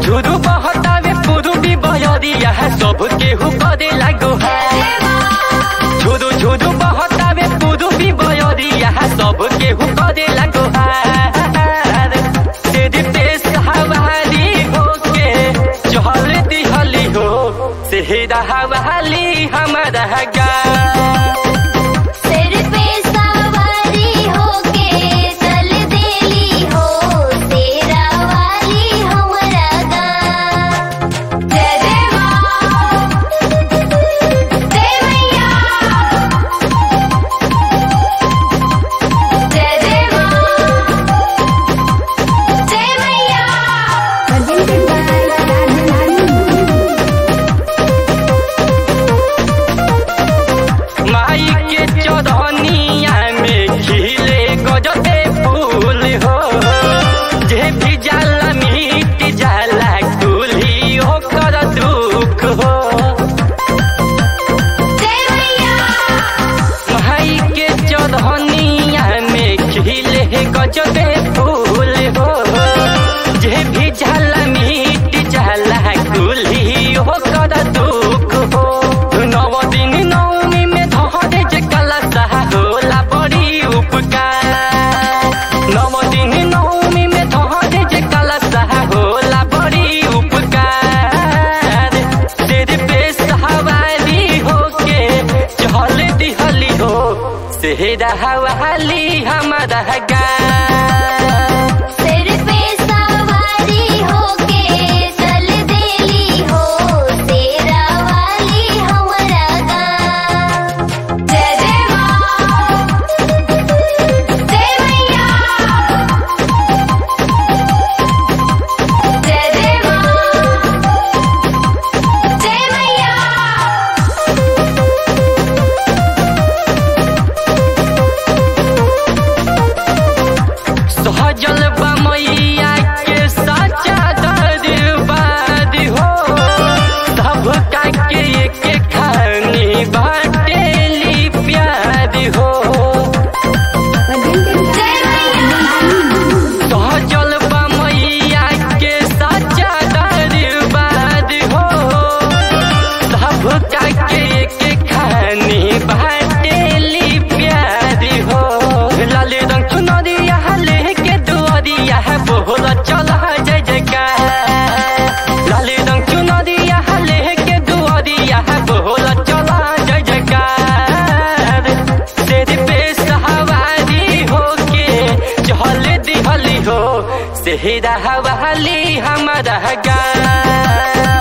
झुरु बहतावे पुरुबी बयरिया सब केहू करे लागो झुरु झुरु बहतावे पुरुबी बयरिया सब केहू करे लागो तेरे पेश हवाली होके चहल दिहली हो सेहरा हवाली हमारा गा सिर पे सवारी होके चल देली हो तेरा वाली हमरा गाँव जय जय माँ जय मैया जय जय माँ जय मैया माई के चौधनिया में खिले गजबे फूल हो जे भी जाला मिट जाला कुली ओकर दुख हो जय मैया माई के चौधनिया में खिले गजबे फूल हो जे भी जाला मिट जाला कुली ओकर दुख हो नव दिन नवमी में धरे जे कलश होला बड़ी उपकार नव दिन नवमी में धरे जे कलश होला बड़ी उपकार तेरे पे सवारी होके चहल दिहली हो सेहरा हवाली हमारा गा सिर पे सवारी होके चल देली हो तेरा वाली हमरा गाँव जय जय माँ जय मैया जय जय माँ जय मैया सहजल मैया के साचा दरबार हो सब का के एक खानी बाटेली प्यार हो जय मैया सहजल मैया के साचा दरबार हो सब का के एक खानी बाटेली प्यार हो लाल रंग चुनरिया लेके दुआरिया बोल चल जय जयकार लाल रंग चुनरिया लेके दुआरिया बोल चल जय जयकार तेरे पे सवारी होके चहल दिहली हो सेहरा हवाली हमारा गा